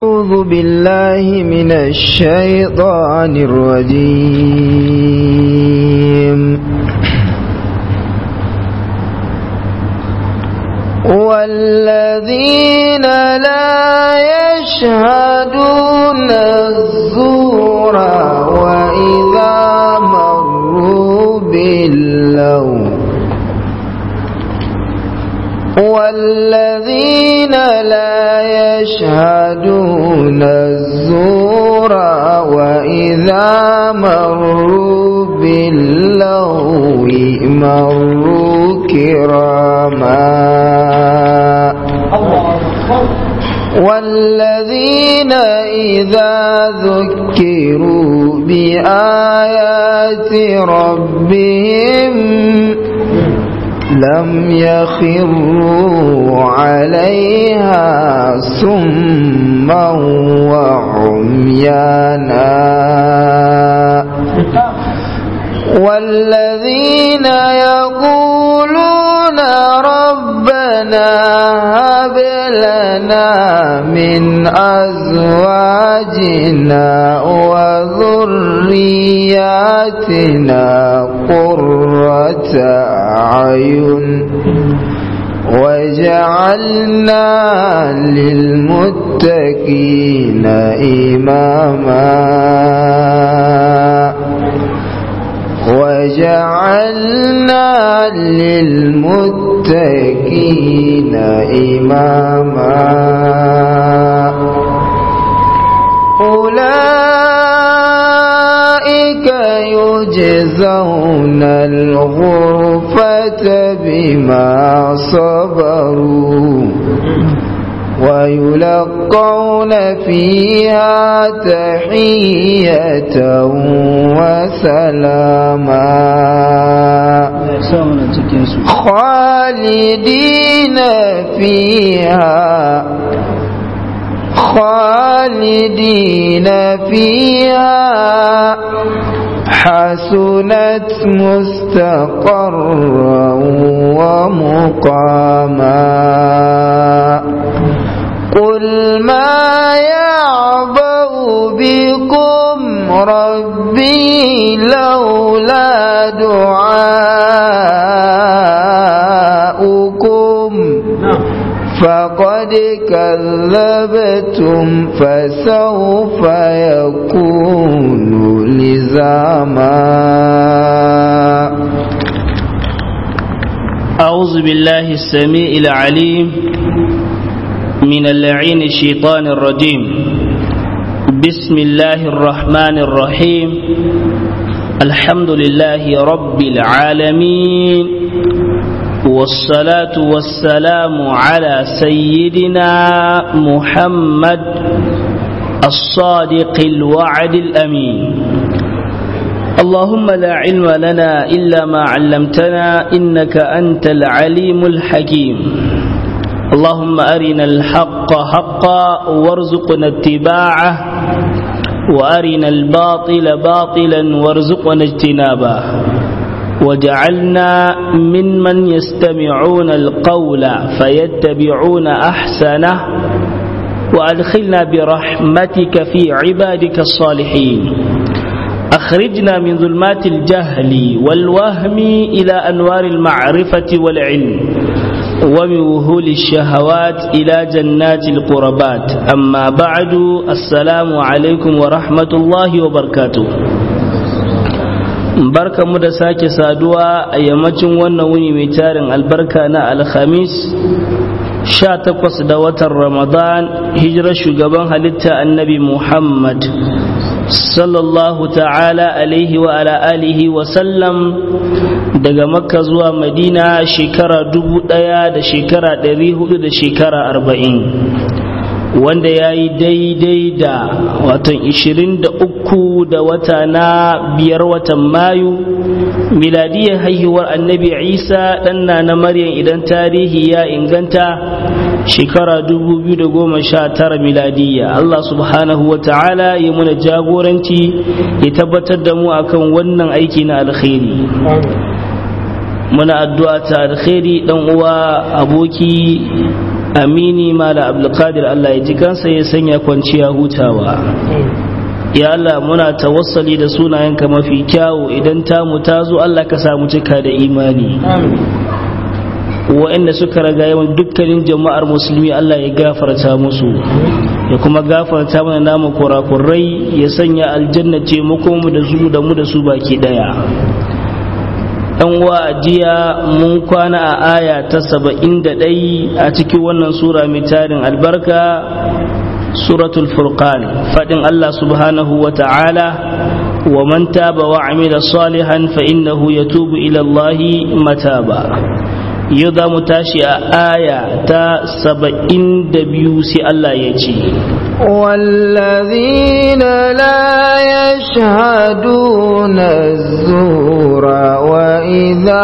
أعوذ بالله من الشيطان الرجيم والذين لا يشهدون الزور وإذا مروا باللغو والذين لا يشهدون الزور وإذا مروا باللغو مروا كراما والذين إذا ذكروا بآيات ربهم لم يخروا عليها سما وعميانا والذين يقولون ربنا هب لنا من أزواجنا وذرياتنا قرة أعين وجعلنا للمتقين إماما وجعلنا للمتقين إماما أولئك يجزون الغرفة بما صبروا ويلقون فيها تحية وسلاما خالدين فيها خالدين فيها حسنت مستقرا ومقاما قل ما يعبأ بكم ربي لولا دعاؤكم فقد كذبتم فسوف يكون لزاما أعوذ بالله السميع العليم من اللعين الشيطان الرجيم بسم الله الرحمن الرحيم الحمد لله رب العالمين والصلاة والسلام على سيدنا محمد الصادق الوعد الأمين اللهم لا علم لنا إلا ما علمتنا إنك أنت العليم الحكيم اللهم أرنا الحق حقا وارزقنا اتباعه وأرنا الباطل باطلا وارزقنا اجتنابه وجعلنا ممن يستمعون القول فيتبعون أحسنه وأدخلنا برحمتك في عبادك الصالحين أخرجنا من ظلمات الجهل والوهم إلى أنوار المعرفة والعلم ومن وهول الشهوات إلى جنات القربات أما بعد السلام عليكم ورحمة الله وبركاته barka mu da sake saduwa a yammacin wannan wuni mai tarin albarka na alhamis sha takwas da watan ramadan hijirar shugaban halitta annabi muhammad sallallahu ta'ala alaihi wa ala alihi wa sallam daga makka zuwa madina shekara dubu daya da shekara dari hudu da shekara arba'in wanda ya yi daidai da watan ishirin da uku da wata na biyar watan mayu miladiyar haihuwar annabi isa ɗanna na maryam idan tarihi ya inganta shekara 2019 miladiyya Allah subhanahu wa ta'ala ya muna jagoranci ya tabbatar da mu akan wannan aiki na alkhairi muna addu'a ta alkhairi dan uwa aboki amini mala abdulkadir Allah ya ji kansa ya sanya kwanciya hutawa ya Allah muna tawassali da sunayenka mafi kyawu idan tamu ta zo Allah ka samu cika da imani wa'anda suka raga yawan dukkanin jama'ar musulmi Allah ya gafarta musu ya kuma gafarta mana namu kurakurai ya sanya aljanna ce mu da su da mu da su baki daya dan uwa jiya mun kwana a aya ta saba'in da ɗai a cikin wannan sura mai tarin albarka suratul furqan faɗin Allah subhanahu wa ta'ala wa man taba wa amila salihan fa innahu yatubu ila Allah mataba yau za mu tashi a aya ta saba'in da biyu sai Allah ya ce والذين لا يشهدون الزور وإذا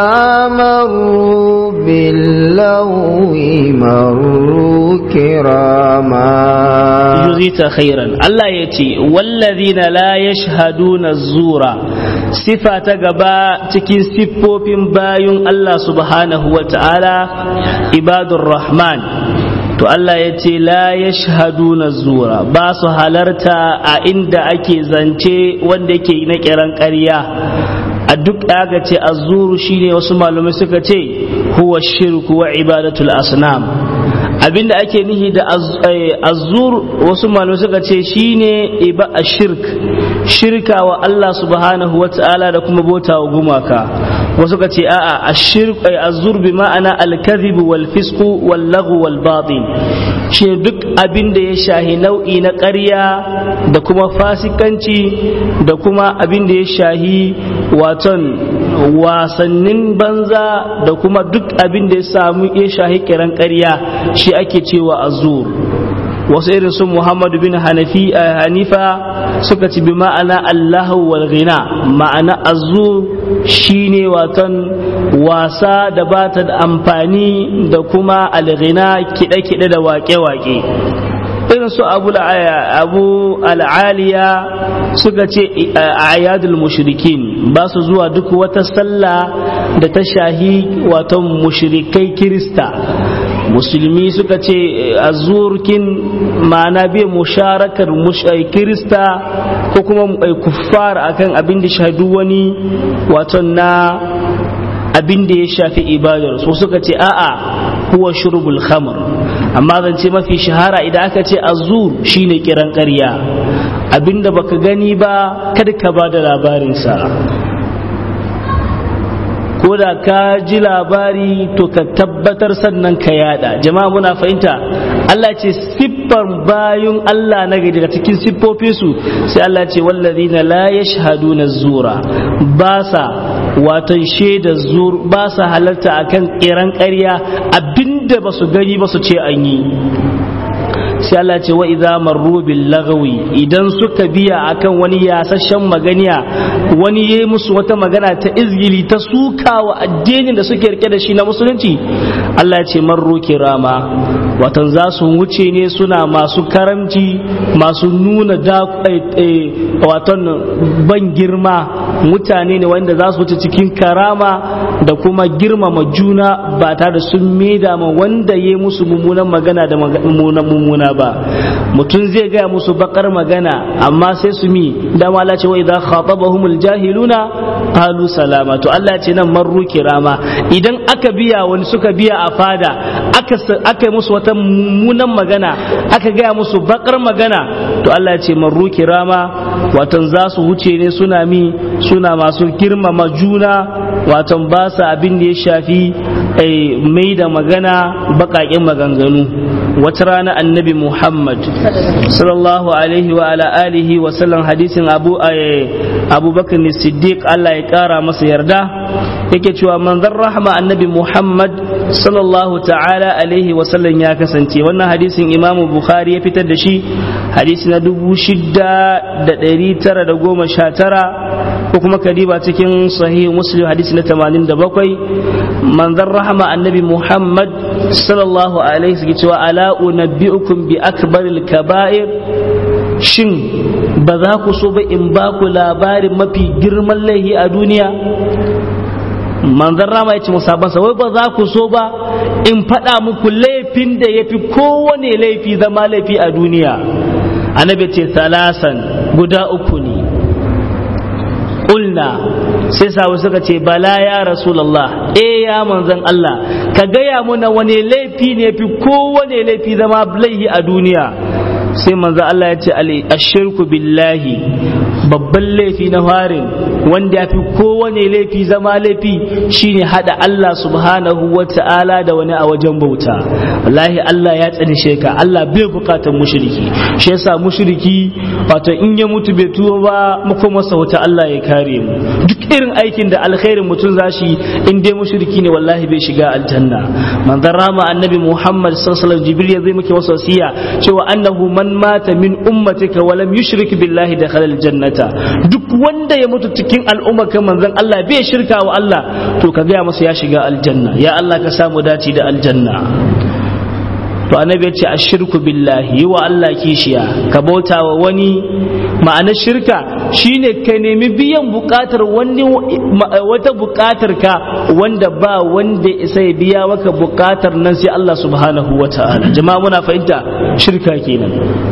مروا باللغو مروا كراما جزيت خيرا الله يتي والذين لا يشهدون الزور صفة قبا تكين سفوفين بايون الله سبحانه وتعالى عباد الرحمن to Allah ya ce la ya na zura ba su halarta a inda ake zance wanda yake na kiran ƙarya a duk aka ce azuru shine wasu malamai suka ce huwa shirku wa ibadatul asnam abinda ake nihi da azur wasu malamai suka ce shine iba a shirk shirka wa Allah subhanahu wa ta'ala da kuma bauta wa gumaka wasu ka ce a'a ashirk ay azur bi ma'ana al-kadhib wal fisq wal laghu wal batil shi duk abin da ya shahi nau'i na ƙarya da kuma fasikanci da kuma abin da ya shahi waton wasannin banza da kuma duk abin da ya samu ya shahi kiran ƙarya shi ake cewa azur wasu irin su Muhammad bin Hanafi Hanifa suka ci bi ma'ana Allahu wal ghina ma'ana azur shine watan wasa da ba ta da amfani da kuma alghina kide-kide da wake-wake irin su abu abu al'aliya suka ce ayadul mushrikin ba su zuwa duk wata sallah da ta shahi watan mushrikai kirista musulmi suka ce azurkin ma'ana bai musharakar kirista ko kuma kuffar akan abin da shahadu wani waton na abin da ya shafi ibadar so suka ce a'a huwa shurbul khamr amma zance mafi shahara idan aka ce azur shine kiran ƙarya abinda baka gani ba kada ka ba da labarinsa ko da ka ji labari to ka tabbatar sannan ka yada jama'a muna fahimta Allah ce siffar bayun Allah na gari daga cikin siffofinsu sai Allah ce wallazina la yashhaduna zura ba sa watan shaida zur ba sa halarta akan kiran ƙarya abinda ba su gani ba su ce an yi sai Allah ce wa idza marru bil lagawi idan suka biya akan wani yasasshen maganiya wani yayi musu wata magana ta izgili ta suka wa addinin da suke rike da shi na musulunci Allah ce marru kirama watan za su wuce ne suna masu karamci masu nuna da watan ban girma mutane ne wanda za su wuce cikin karama da kuma girmama juna ba tare da sun maida ma wanda ya musu mummunan magana da mummunan mummuna ba mutum zai gaya musu bakar magana amma sai su mi dama Allah ce wa idza khatabahumul jahiluna qalu salama to Allah ce nan marru kirama idan aka biya wani suka biya a fada aka aka musu wata mummunan magana aka gaya musu bakar magana to Allah ce marru kirama watan za su wuce ne suna mi suna masu girmama juna watan ba sa abin da ya shafi mai da magana baƙaƙen maganganu wata rana annabi muhammad sallallahu alaihi wa ala alihi wa sallam hadisin abu abubakar siddiq allah ya ƙara masa yarda yake cewa manzon rahma annabi muhammad sallallahu ta'ala alaihi wa sallam ya kasance wannan hadisin imamu bukhari ya fitar da shi hadisi na dubu shida da ɗari tara da goma sha tara ko kuma kadiba cikin sahih muslim hadisi na 87 manzon rahama annabi muhammad sallallahu alaihi wasallam cewa ala unabbiukum bi akbaril kaba'ir shin ba za ku so ba in ba ku labarin mafi girman laihi a duniya manzon rama ya ce musabansa wai ba za ku so ba in faɗa muku laifin da ya fi kowane laifi zama laifi a duniya annabi ce salasan guda uku ne ƙulna sai sabu suka ce bala ya rasulallah e ya manzon Allah ka gaya mana wani laifi ne fi kowane laifi zama laifi a duniya sai manzon Allah ya ce ashirku billahi babban laifi na farin wanda ya fi kowane laifi zama laifi shine hada Allah subhanahu wa ta'ala da wani a wajen bauta wallahi Allah ya tsani sheka Allah bai bukatar mushriki shi yasa mushriki wato in ya mutu bai tuba ba muku masa wata Allah ya kare mu duk irin aikin da alkhairin mutum zashi in dai mushriki ne wallahi bai shiga aljanna manzon rama annabi Muhammad sallallahu alaihi wasallam jibril ya zai muke wasu wasiya cewa annahu man mata min ummatika wa lam yushrik billahi dakhala aljannata duk wanda ya mutu cikin al'umma kan manzon Allah bai shirka wa Allah to ka gaya masa ya shiga aljanna ya Allah ka samu dace da aljanna to annabi ya ce ashirku billahi yi wa Allah kishiya ka bauta wa wani ma'anar shirka shine ka nemi biyan bukatar wani wata bukatar ka wanda ba wanda isa ya biya maka bukatar nan sai Allah subhanahu wa ta'ala jama'a muna fahimta shirka kenan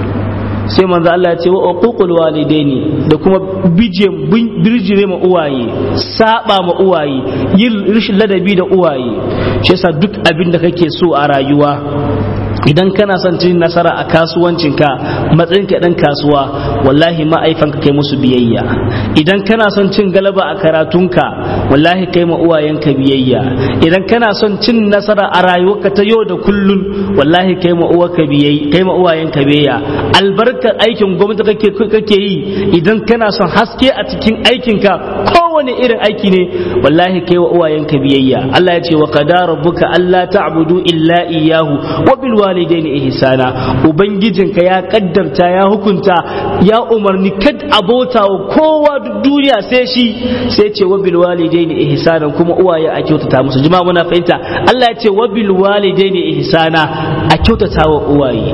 sai manzo Allah ya ce wa uququl walidaini da kuma bije birjire ma uwaye saba ma uwaye yin rishin ladabi da uwaye shi yasa duk abin da kake so a rayuwa idan kana son cin nasara a kasuwancinka matsayinka dan kasuwa wallahi ma'aifanka kai musu biyayya idan kana son cin galaba a karatunka wallahi kai ma uwayenka biyayya idan kana son cin nasara a rayuwarka ta yau da kullun wallahi kai ma uwarka biyayya kai ma uwayenka biyayya albarkar aikin gwamnati kake kake yi idan kana son haske a cikin aikinka kowane irin aiki ne wallahi kai wa uwayenka biyayya Allah ya ce wa qadara rabbuka alla ta'budu illa iyyahu wa bil walidaini ihsana ubangijinka ya kaddarta ya hukunta ya umarni kad abota wa kowa duk duniya sai shi sai ce wa bil walidaini ihsana kuma uwaye a kyautata musu jama'a muna fahimta Allah ya ce wa bil walidaini ihsana a kyautata wa uwaye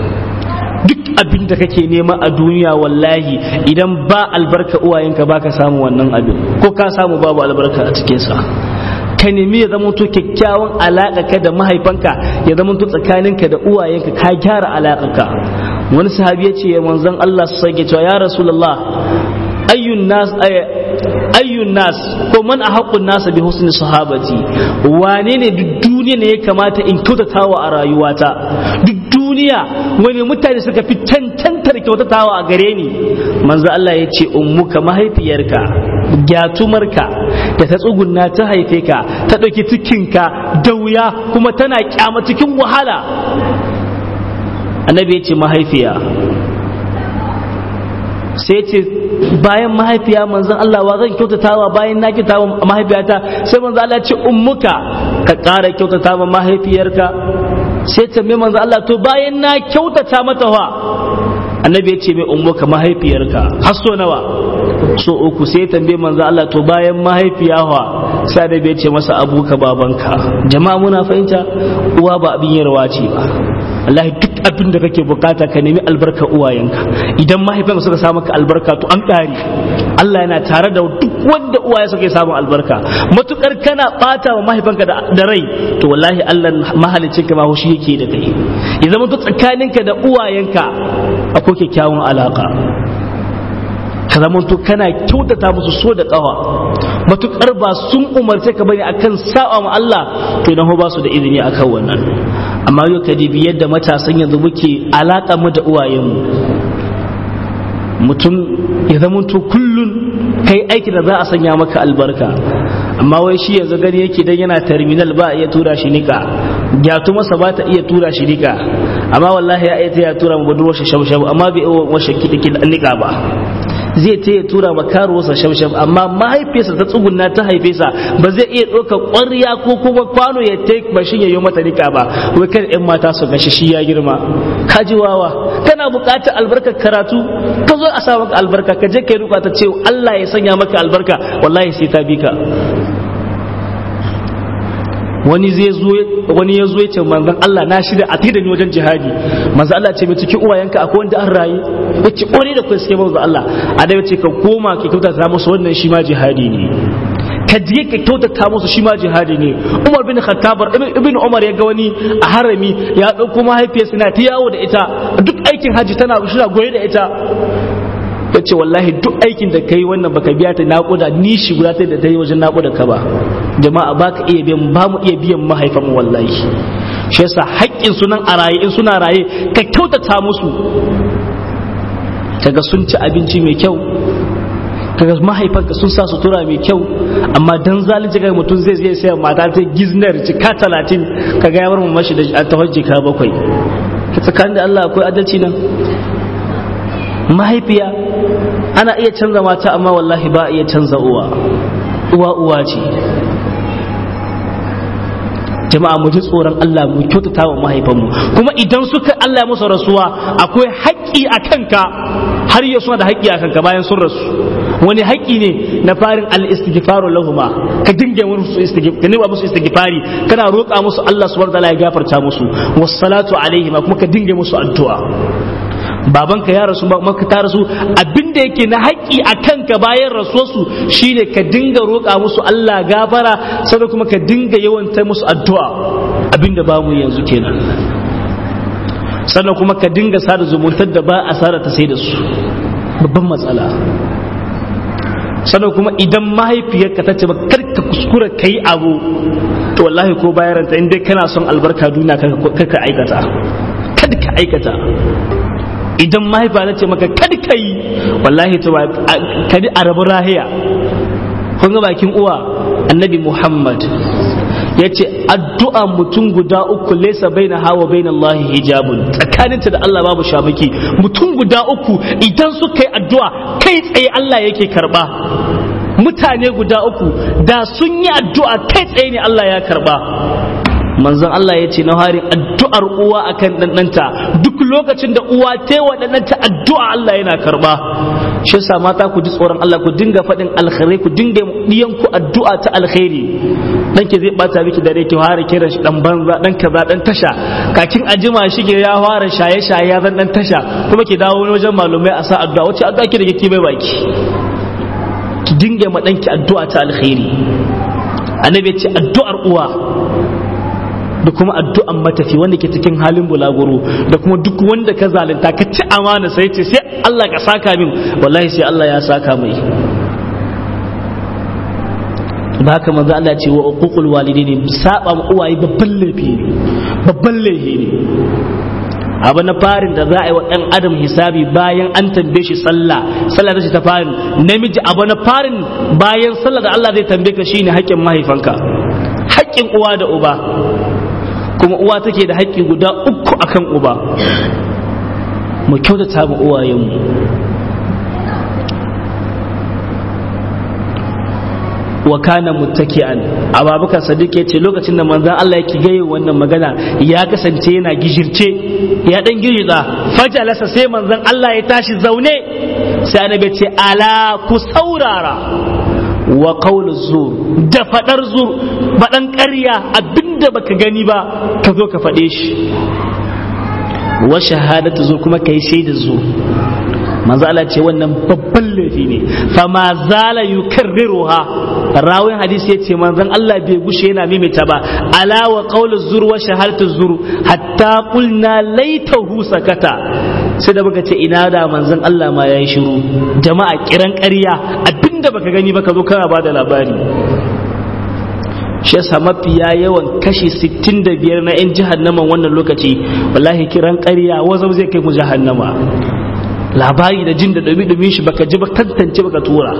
duk abin da kake nema a duniya wallahi idan ba albarka uwayenka baka samu wannan abin ko ka samu babu albarka a cikinsa ka nemi ya zama to kyakkyawan alaƙa ka da mahaifanka ya zama to tsakaninka da uwayenka ka gyara alaƙarka wani sahabi ya ce manzon Allah su sake cewa ya rasulullah ayyun nas ayyun nas ko man ahaqqun nas bi husni sahabati wane ne duk duniya ne ya kamata in kyautatawa a rayuwata duk duniya wani mutane suka fi cancantar kyautatawa a gare ni manzo Allah ya ce ummuka mahaifiyarka gyatumarka da ta tsugunna ta haife ka ta ɗauki cikinka da wuya kuma tana kyama cikin wahala annabi ya ce mahaifiya sai ce bayan mahaifiya manzon Allah wa zan kyautatawa bayan na kyautatawa mahaifiyata sai manzon Allah ce ummuka ka ƙara kyautatawa mahaifiyarka sai ta mai manzon Allah to bayan na kyautata mata wa annabi ya ce mai ummuka mahaifiyarka har so nawa so uku sai tambaye manzo Allah to bayan mahaifiyawa sai da bai ce masa abuka babanka jama'a muna fahimta uwa ba abin yarwa ce ba wallahi duk abin da kake bukata ka nemi albarka uwayenka idan mahaifanka suka samu ka albarka to an ƙari Allah yana tare da duk wanda uwaye suka samu albarka matukar kana bata wa mahaifanka da rai to wallahi Allah mahalicin ka ma shi yake da kai ya zama to tsakaninka da uwayenka akwai kyakkyawan alaka ka zamanto kana kyautata musu so da kawa matukar ba sun umarce ka bane akan sa'a ma Allah to idan ba su da izini akan wannan amma yau ka dibi yadda matasan yanzu muke alaka mu da uwayenmu mutum ya zamanto kullun kai aiki da za a sanya maka albarka amma wai shi yanzu gani yake dan yana terminal ba iya tura shi nika gyatu masa ba ta iya tura shi nika amma wallahi ya iya ta ya tura mu budurwar shi shabu amma bai iya washe kiɗi nika ba zai ta ya tura ma karuwarsa shamsham amma mahaifiyarsa ta tsugunna ta haife sa ba zai iya ɗauka ƙwarya ko kuma kwano ya ta bashin ya yi mata nika ba wai kan ƴan mata su gashi shi ya girma ka ji wawa kana buƙatar albarkar karatu ka zo a sa maka albarka ka je ka yi ta ce Allah ya sanya maka albarka wallahi sai ta bi ka wani zai zo wani ya zo ya ce manzon Allah na shirya a da ni wajen jihadi manzon Allah ce mai cikin uwayenka akwai wanda an rayu ya ce ƙware da kai suke manzon Allah a da ce ka koma ki kyauta ta musu wannan shi ma jihadi ne ka je ka kyautata musu shi ma jihadi ne umar bin khattab ibn umar ya ga wani a harami ya dauko mahaifiyarsa na ta yawo da ita duk aikin haji tana shira goye da ita ya ce wallahi duk aikin da kai wannan baka biya ta naƙuda ni shi guda ta da ta yi wajen naƙuda ka ba jama'a ba ka iya biyan ba mu iya biyan mahaifan mu wallahi shi yasa haƙƙin sunan a raye in suna raye ka kyautata musu kaga sun ci abinci mai kyau kaga mahaifanka sun sa sutura mai kyau amma dan zalunci kaga mutum zai zai sayar mata ta giznar jika talatin kaga ya bar mu mashi da ta jika bakwai ka tsakanin da Allah akwai adalci nan mahaifiya ana iya canza mata amma wallahi ba a iya canza uwa uwa uwa ce jama'a mu ji tsoron Allah mu kyautata wa mahaifanmu kuma idan suka Allah ya musu rasuwa akwai haƙƙi a kanka har yau suna da haƙƙi a kanka bayan sun rasu wani haƙƙi ne na farin al-istighfaru lahuma ka dinga musu istighfar ka musu istighfari kana roƙa musu Allah subhanahu wa ta'ala ya gafarta musu wassalatu alaihim kuma ka dinga musu addu'a babanka ya rasu maka ta rasu abinda yake na haƙƙi a kanka bayan rasuwarsu shine ka dinga roƙa musu Allah gafara sannan kuma ka dinga yawanta musu addu'a abinda ba mu yanzu kenan sannan kuma ka dinga sada zumuntar da ba a sada ta sai da su babban matsala sannan kuma idan mahaifiyarka ta ce ba kar ka kuskura ka yi abu to wallahi ko bayan ranta in dai kana son albarka duniya ka aikata kada ka aikata idan mahaifa ta ce maka kad ka yi wallahi ta kadi a rabu rahiya kun ga bakin uwa annabi muhammad ya ce addu'a mutum guda uku laisa baina hawa baina Allah hijabun tsakaninta da Allah babu shamaki mutum guda uku idan suka yi addu'a kai tsaye Allah yake karba mutane guda uku da sun yi addu'a kai tsaye ne Allah ya karba manzon Allah ya ce na harin addu'ar uwa akan ɗanɗanta duk lokacin da uwa ta yi wa ɗanɗanta addu'a Allah yana karba shi yasa mata ku ji tsoron Allah ku dinga faɗin alkhairai ku dinga diyan ku addu'a ta alkhairi dan ke zai bata miki dare ki fara kiran shi dan banza dan kaza dan tasha kakin ajima shi ke ya fara shaye shaye ya zan dan tasha kuma ki dawo wani wajen malumai a sa addu'a wace addu'a ki da kike bai baki ki dinga ma danki addu'a ta alkhairi annabi ya ce addu'ar uwa da kuma addu'an matafi wanda ke cikin halin bulaguro da kuma duk wanda ka zalunta ka ci amana sai ce sai Allah ka saka min wallahi sai Allah ya saka mai ba haka manzo Allah ce wa uququl walidaini saba ma uwaye babban laifi ne babban laifi ne abu na farin da za a yi wa ɗan adam hisabi bayan an tambaye shi sallah sallah ta ce ta farin namiji abu na farin bayan sallah da Allah zai tambaye ka shine haƙƙin mahaifanka haƙƙin uwa da uba kuma uwa take da haƙƙi guda uku akan uba mu kyautata mu uwayenmu wa kana muttaki'an ababakar sadiq ya ce lokacin da manzon Allah yake gaye wannan magana ya kasance yana gijirce ya dan girgiza fajalasa sai manzon Allah ya tashi zaune sai annabi ce ala ku saurara wa qawlu zur da fadar zur badan ƙarya abinda baka gani ba ka zo ka fade shi wa shahadatu zur kuma kai shaida zur manzo Allah ce wannan babban laifi ne fa ma zala yukarriruha rawin hadisi yace manzon Allah bai gushe yana maimaita ba ala wa qawlu zur wa shahadatu zur hatta qulna laitahu sakata sai da muka ce ina da manzon Allah ma yayi shiru jama'a kiran ƙarya abinda baka gani ba ka zo kana bada labari shi yasa mafiya yawan kashi 65 na 'yan jahannaman wannan lokaci wallahi kiran ƙarya wazau zai kai mu jahannama labari da jin da dumi-dumin shi baka ji ba tantance baka tura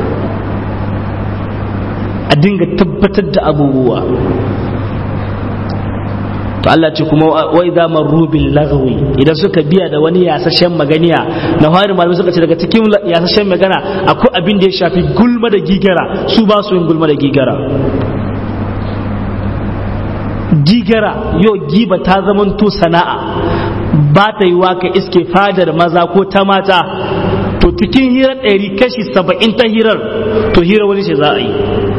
a dinga tabbatar da abubuwa to Allah ce kuma wai za marru bil lagwi idan suka biya da wani yasashen maganiya na fari malamai suka ce daga cikin yasashen magana akwai abin da ya shafi gulma da gigara su ba su yin gulma da gigara gigara yau giba ta zamanto sana'a ba ta yi waka iske fadar maza ko ta mata to cikin hirar ɗari kashi saba'in ta hirar to hirar wani ce za a yi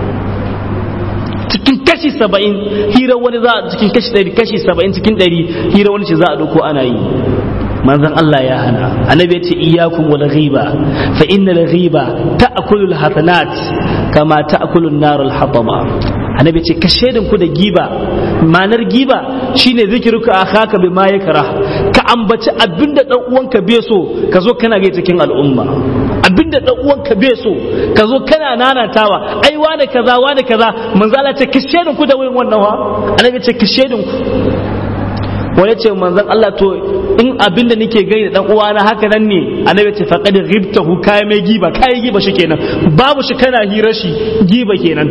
cikin kashi saba'in hirar wani za a cikin kashi ɗari kashi saba'in cikin ɗari hirar wani ce za a ɗauko ana yi manzon Allah ya hana annabi ya ce iyyakum wal ghiba fa innal ghiba ta'kulu al hasanat kama ta'kulu an-nar al hataba annabi ce ka shaidan ku da giba manar giba shine zikiruka akhaka bima yakra ka ambaci abinda dan uwanka bai so ka zo kana ga cikin al'umma abinda dan uwanka bai so ka zo kana nanatawa ai wane kaza wane kaza manzo Allah ce ka shaidan ku da wurin wannan wa annabi ce ka shaidan ku wani ce manzon Allah to in abinda nake gani da dan uwana haka nan ne annabi ce faqad ghibtahu kai mai giba kai giba shi kenan babu shi kana hira shi giba kenan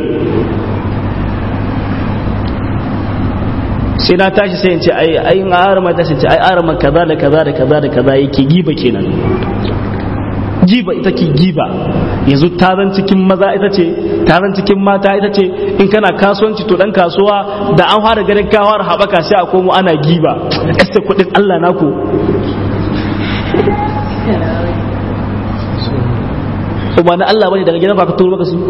sai na tashi sai in ce ai ai in arama ta ce ai arama kaza da kaza da kaza da kaza yake giba kenan giba ita ke giba yanzu taron cikin maza ita ce taron cikin mata ita ce in kana kasuwanci to dan kasuwa da an fara ganin kawar haɓaka sai a komo ana giba este kuɗin Allah naku ba na Allah bane daga gidan ba ka turo maka su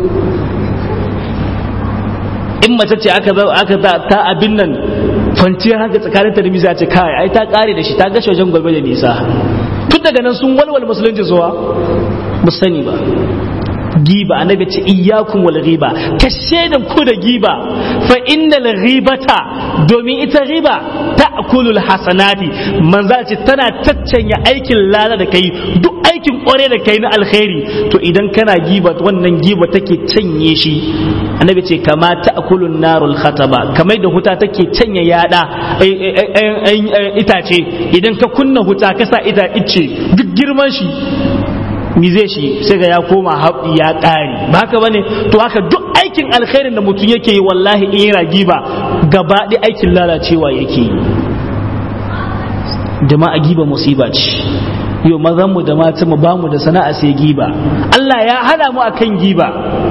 in mace ce aka aka ta abin nan kwanciyar haka tsakanin ta da misa ce kai ai ta kare da shi ta gashe wajen gobe da nisa tun daga nan sun walwal musulunci zuwa mu sani ba giba annabi ce iyyakum wal ghiba ka shaidan ku da giba fa innal ghibata domin ita riba ta'kulul hasanati manzo ce tana taccanya aikin lada da kai duk aikin kware da kai na alkhairi to idan kana giba wannan giba take canye shi annabi ce kama ta'kulun narul khataba kamar da huta take canye yada itace idan ka kunna huta ka sa ita ice duk girman shi mi zai shi sai ga ya koma haɓi ya ƙare ba haka bane to haka duk aikin alkhairin da mutum yake yi wallahi in yana giba gaba ɗaya aikin lalacewa yake yi jama'a giba musiba ce yau mazan mu da matan mu bamu da sana'a sai giba Allah ya hana mu akan giba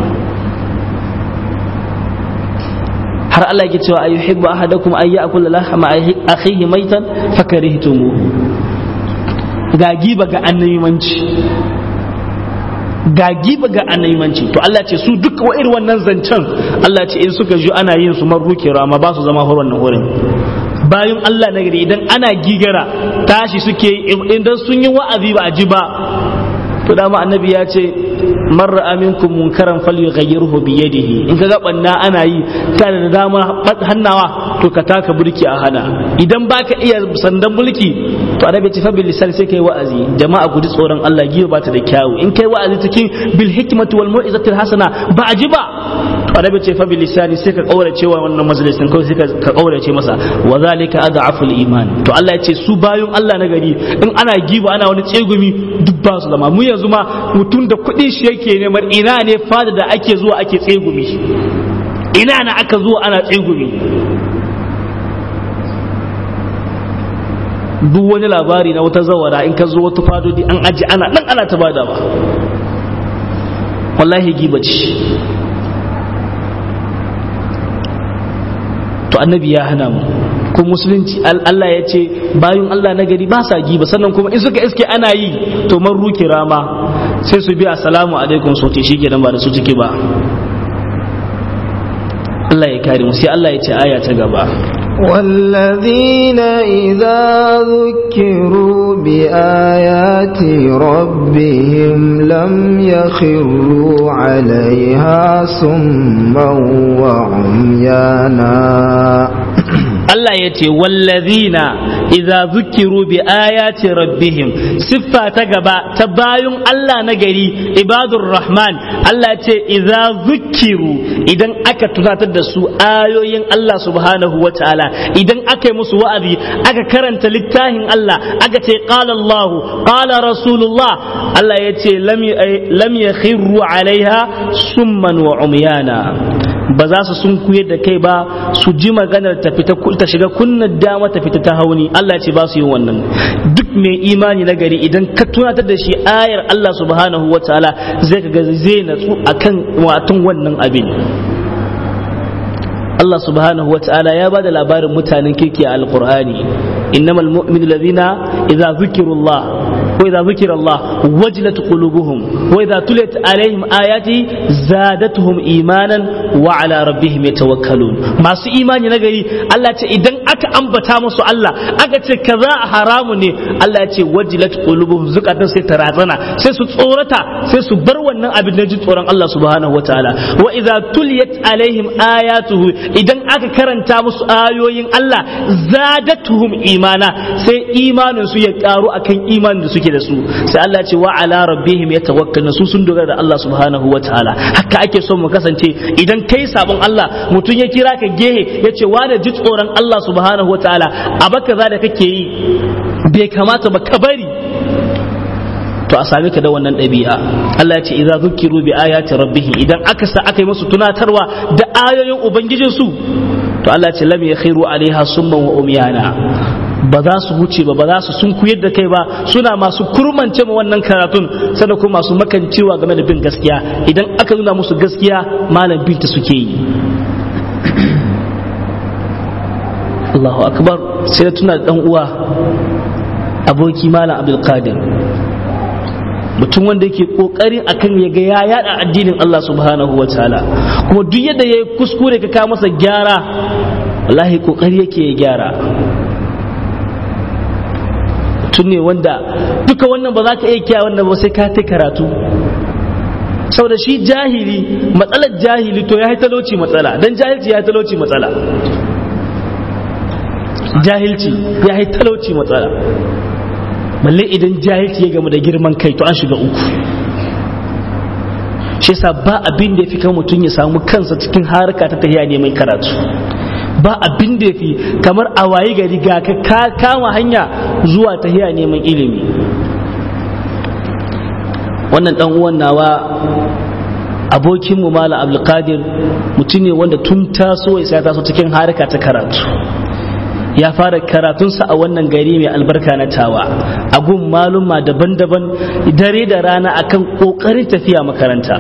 har Allah yake cewa ayyuhibbu ahadakum ay ya'kula lahma akhihi maitan fakarihtumuhu ga giba ga annabimanci ga giba ga annabimanci to Allah ce su duk wa irin wannan zancen Allah ce in suka ji ana yin su marruke rama ba su zama hor wannan wurin bayan Allah na gari idan ana gigara tashi suke idan sun yi wa'azi ba a ji ba to dama annabi ya ce man ra'a minkum munkaran falyughayyirhu bi yadihi in kaga banna ana yi kana da dama hannawa to ka taka burki a hana idan baka iya sandan mulki to annabi ce fa bil lisan sai kai wa'azi jama'a guji tsoron Allah giyo ba ta da kyawu in kai wa'azi cikin bil hikmati wal mau'izati hasana ba a ji ba to annabi ce fa bil lisan sai ka kaurace wa wannan majalisin kawai sai ka kaurace masa wa zalika ad'aful iman to Allah ya ce su bayan Allah na gari in ana giba ana wani tsegumi duk ba su zama mu yanzu ma mutum da kuɗin shi yake neman ina ne fada da ake zuwa ake tsegumi ina na aka zuwa ana tsegumi duk wani labari na wata zawara in ka zo wata fadodi an aji ana nan ana ta bada ba wallahi giba ce to annabi ya hana mu ko musulunci Allah ya ce bayan Allah na gari ba sa giba sannan kuma in suka iske ana yi to man ruke rama sai su bi assalamu alaikum so te shi kenan ba da su ciki ba Allah ya kare mu sai Allah ya ce aya ta gaba والذين إذا ذكروا بآيات ربهم لم يخروا عليها سما وعميانا Allah ya ce wallazina idza zukiru bi ayati rabbihim siffa ta gaba ta bayun Allah na gari ibadur rahman Allah ya ce idza zukiru idan aka tunatar da su ayoyin Allah subhanahu wa ta'ala idan aka yi musu wa'azi aka karanta littafin Allah aka ce qala Allah qala rasulullah Allah ya ce lam yakhiru alaiha summan wa umyana ba za su sun da kai ba su ji maganar ta fita ta shiga kunnan dama ta fita ta hauni Allah ce ba su yin wannan duk mai imani na gari idan ka tunatar da shi ayar Allah subhanahu wa ta'ala zai ga zai natsu akan watan wannan abin Allah subhanahu wa ta'ala ya ba da labarin mutanen kirki a alqur'ani innamal mu'minu ladina idza zukirullah wa idza zukira Allah wajilat qulubuhum wa idza tuliyat alaihim ayati zadatuhum imanan wa ala rabbihim yatawakkalun masu imani na gari Allah ce idan aka ambata musu Allah aka ce kaza haramu ne Allah ya ce wajilat qulubuhum zukatan sai ta razana sai su tsorata sai su bar wannan abin da ji tsoron Allah subhanahu wataala wa idza tuliyat alaihim ayatuhu idan aka karanta musu ayoyin Allah zadatuhum imana sai imanin su ya karu akan imanin da suke da su sai Allah ya ce wa ala rabbihim yatawakkalun su sun dogara da Allah subhanahu wataala haka ake son mu kasance idan kai sabon Allah mutum ya kira ka gehe ya ce wa da ji tsoron Allah subhanahu wataala a baka za da kake yi bai kamata ba ka bari to a same ka da wannan ɗabi'a Allah ya ce idza zukiru bi ayati rabbihim idan aka sa aka yi musu tunatarwa da ayoyin ubangijin su to Allah ya ce lam yakhiru alaiha summan wa umyana ba za su wuce ba ba za su sun kuyar da kai ba suna masu kurmance ma wannan karatun sannan kuma masu makancewa game da bin gaskiya idan aka nuna musu gaskiya malam binta suke yi Allahu akbar sai da tuna da dan uwa aboki malam Abdul Qadir mutum wanda yake kokarin akan ya ga ya yada addinin Allah subhanahu wa ta'ala kuma duk yadda yayi kuskure ka kawo masa gyara wallahi kokari yake ya gyara mutum ne wanda duka wannan ba za ka iya kiya wannan ba sai ka ta karatu saboda shi jahili matsalar jahili to ya yi talauci matsala don jahilci ya yi talauci matsala jahilci ya yi talauci matsala balle idan jahilci ya gamu da girman kai to an shiga uku shi yasa ba abin da ya fi kan mutum ya samu kansa cikin harka ta tafiya neman karatu ba abin da ya fi kamar a waye gari ga ka kama hanya zuwa tahiya neman ilimi wannan dan uwan nawa abokin mu mala abdulkadir mutum ne wanda tun taso ya taso cikin harka ta karatu ya fara karatunsa a wannan gari mai albarka na tawa a gun maluma daban-daban dare da rana akan kokarin tafiya makaranta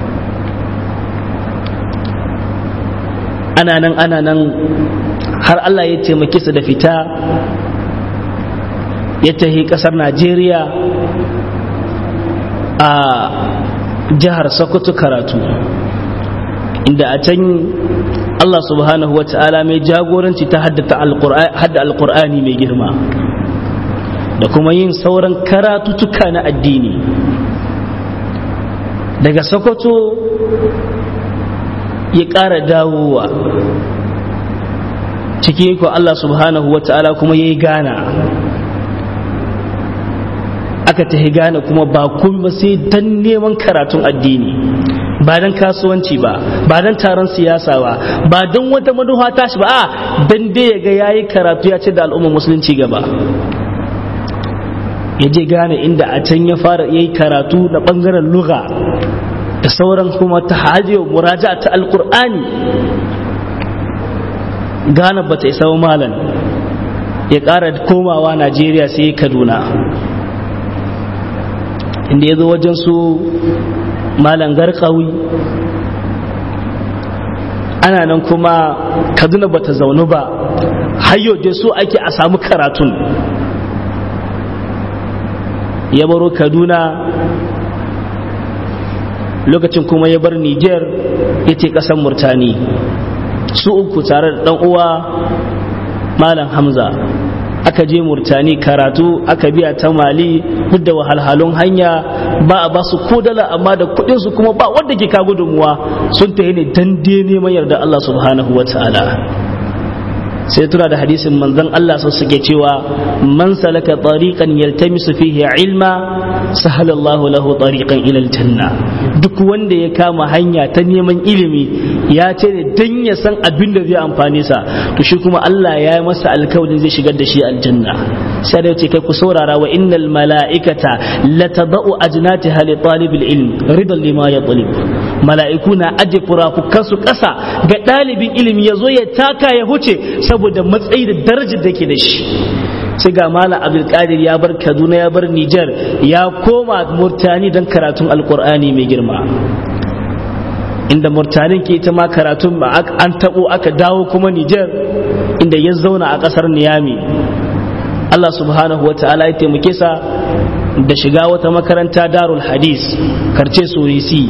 ana nan ana nan har Allah ya taimake su da fita ya tahi kasar Najeriya a jihar Sokoto karatu inda a can Allah subhanahu wa ta'ala mai jagoranci ta hadda alkur'ani mai girma da kuma yin sauran karatutuka na addini daga Sokoto ya ƙara dawowa ciki ko Allah subhanahu wa ta'ala kuma ya yi gana aka tafi gane kuma ba kuma sai dan neman karatun addini ba dan kasuwanci ba ba dan taron siyasa ba ba dan wata manufa tashi ba a dan dai ya ga yayi karatu ya ce da al'ummar musulunci gaba ya je gane inda a can ya fara yayi karatu na bangaren lugha da sauran kuma ta hajiyar muraja ta alkur'ani gane ba ta isa malam ya ƙara komawa najeriya sai kaduna inda ya zo wajen su malam garkawi ana nan kuma kaduna ba ta zaunu ba hayo da so ake a samu karatun ya baro kaduna lokacin kuma ya bar niger ya ce ƙasar murtani su uku tare da ɗan uwa malam hamza aka je murtani karatu aka biya ta mali duk da wahalhalun hanya ba a basu ko dala amma da kudin su kuma ba wanda ke ka gudunmuwa sun tafi ne dan dai neman yarda Allah subhanahu wa ta'ala sai tura da hadisin manzon Allah sun suke cewa man salaka tariqan yaltamisu fihi ilma sahala Allahu lahu tariqan ila aljanna duk wanda ya kama hanya ta neman ilimi ya ce ne dan ya san abin da zai amfane sa to shi kuma Allah ya yi masa alkawarin zai shigar da shi aljanna sai da ce kai ku saurara wa innal mala'ikata latadau ajnatiha li talibil ilm ridan lima yatlib mala'iku na aje furafukan su kasa ga dalibin ilimi yazo ya taka ya huce saboda matsayi da darajar da ke da shi sai ga malam abdulkadir ya bar kaduna ya bar nijar ya koma murtani don karatun alkur'ani mai girma inda murtanin ke ita ma karatun an tabo aka dawo kuma nijar inda ya zauna a kasar niyami allah subhanahu wa ta'ala ya taimake sa da shiga wata makaranta darul hadis karce sorisi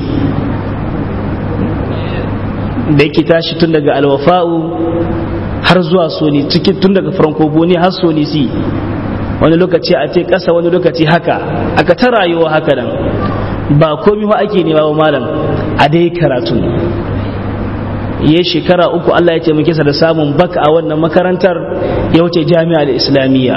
da yake tashi tun daga alwafa'u har zuwa soni cikin tun daga francophonie har sonisi wani lokaci a ce ƙasa wani lokaci haka aka ta rayuwa haka nan ba komi ba ake nema ba malam a dai karatu ya shekara uku Allah ya taimake sa da samun baka a wannan makarantar ya wuce jami'ar islamiyya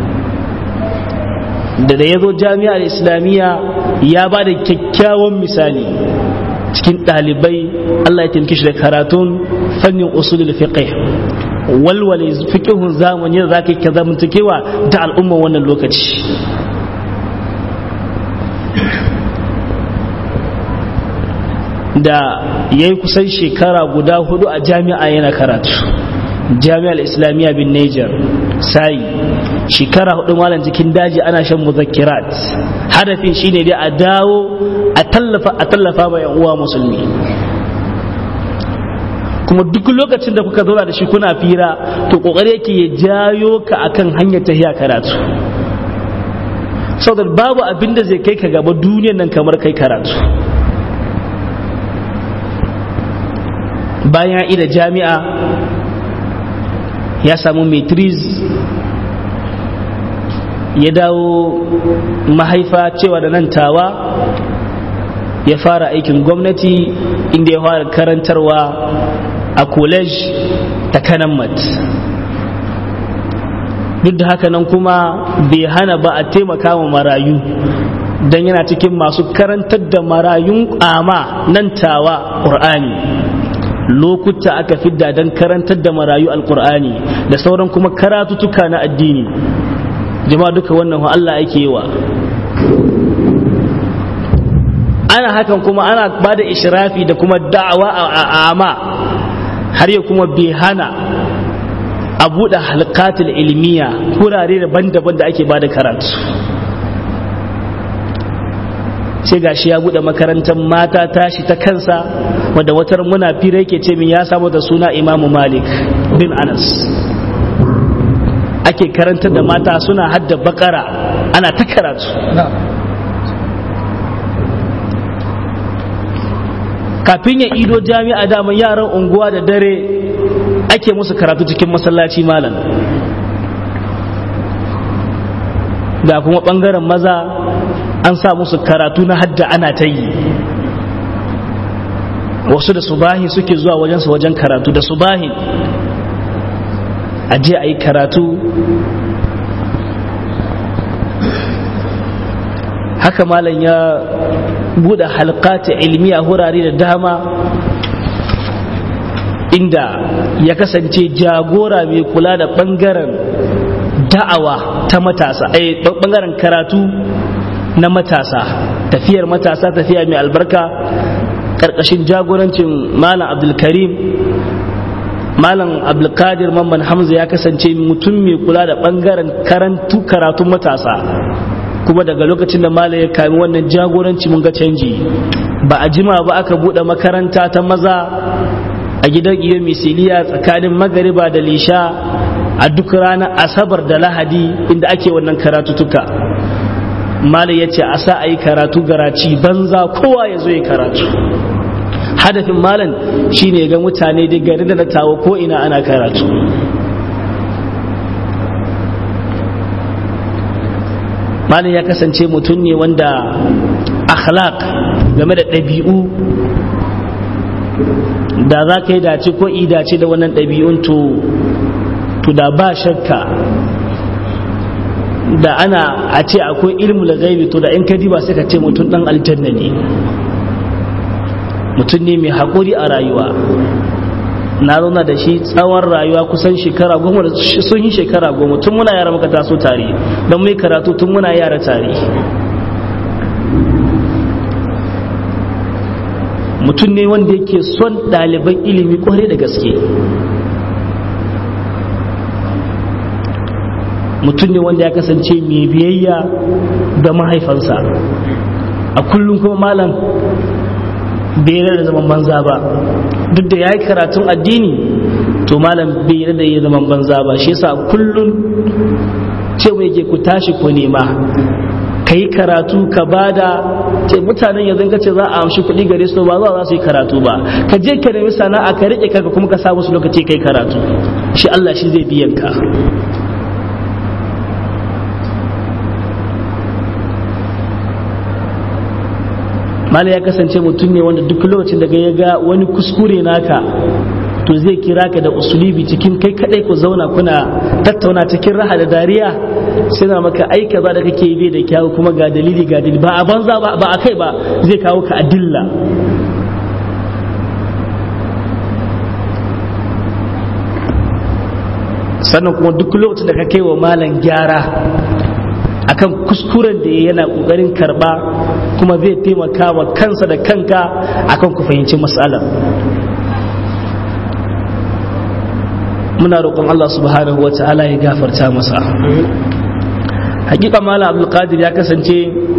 da da ya zo jami'ar islamiyya ya ba da kyakkyawan misali cikin ɗalibai Allah ya taimake shi da karatun fannin usulul fiqh walwale fiqhun zamani da zaka ka zamantakewa da al'umman wannan lokaci da ya yi kusan shekara guda hudu a jami'a yana karatu jami'ar islamiyya bin niger sai shekara hudu malam cikin daji ana shan muzakkirat hadafin shine dai a dawo a tallafa a tallafa ma yan uwa musulmi kuma duk lokacin da kuka zauna da shi kuna fira to kokari yake ya jayo ka akan hanyar tahiya karatu saboda babu abin da zai kai ka gaba duniyan nan kamar kai karatu bayan ida jami'a ya samu matriz ya dawo mahaifa cewa da nan tawa ya fara aikin gwamnati inda ya fara karantarwa a college ta kanammat duk da haka nan kuma bai hana ba a taimaka wa marayu don yana cikin masu karantar da marayun ama nan tawa ƙur'ani lokuta aka fidda don karantar da marayu alƙur'ani da sauran kuma karatutuka na addini jama'a duka wannan Allah ake yi wa ana hakan kuma ana ba da ishirafi da kuma da'awa a ama har ya kuma bai hana a buɗe halkatul ilmiya wurare daban-daban da ake ba da karatu sai gashi ya buɗe makarantar mata tashi ta kansa wadda watar muna fira yake ce min ya samu da suna imamu malik bin anas ake karantar da mata suna hadda bakara ana ta karatu kafin ya ido jami'a daman yaran unguwa da dare ake musu karatu cikin masallaci malam da kuma bangaren maza an sa musu karatu na hadda ana ta yi wasu da subahi suke zuwa wajensu wajen karatu da subahi a je a yi karatu haka malam ya buɗe halkata ilmi a wurare da dama inda ya kasance jagora mai kula da ɓangaren da'awa ta matasa eh ɓangaren karatu na matasa tafiyar matasa tafiya mai albarka ƙarƙashin jagorancin malam abdulkarim malam abdulkadir mamman hamza ya kasance mutum mai kula da ɓangaren karantu karatun matasa kuma daga lokacin da malam ya kami wannan jagoranci mun ga canji ba a jima ba aka buɗe makaranta ta maza a gidan iyo misiliya tsakanin magariba da lisha a duk ranar asabar da lahadi inda ake wannan karatutuka malam ya ce a sa a yi karatu garaci banza kowa ya zo ya karatu hadafin malam shine ga mutane da gari da na tawo ko ina ana karatu malam ya kasance mutum ne wanda akhlaq game da ɗabi'u da za ka yi dace ko i dace da wannan ɗabi'un to to da ba shakka da ana a ce akwai ilmul gaibi to da in ka diba sai ka ce mutum dan aljanna ne mutum ne mai haƙuri a rayuwa na zauna da shi tsawon rayuwa kusan shekara goma da sun yi shekara goma tun muna yara muka taso tare don mai karatu tun muna yara tare mutum ne wanda yake son ɗaliban ilimi kwarai da gaske mutum ne wanda ya kasance mai biyayya ga mahaifansa a kullum kuma malam bai da zaman banza ba duk da ya yi karatun addini to malam bai da ya zaman banza ba shi yasa kullum ce mai ke ku tashi ku nema ka yi karatu ka bada ce mutanen yanzu ka ce za a amshi kuɗi gare su ba za su yi karatu ba ka je ka nemi sana'a ka riƙe kanka kuma ka sa musu lokaci kai karatu shi Allah shi zai biyan ka mala ya kasance mutum ne wanda duk lokacin da ya ga wani kuskure naka to zai kira ka da usulibi cikin kai kadai ku zauna kuna tattauna cikin raha da dariya sai na maka ai kaza da kake yi da kyawu kuma ga dalili ga dalili ba a banza ba ba a kai ba zai kawo ka adilla sannan kuma duk lokacin da ka kai wa malam gyara akan kuskuren da yana kokarin karba kuma zai taimaka wa kansa da kanka akan ku fahimci matsalar muna roƙon Allah subhanahu wa ta'ala ya gafarta masa hakika malam abdulkadir ya kasance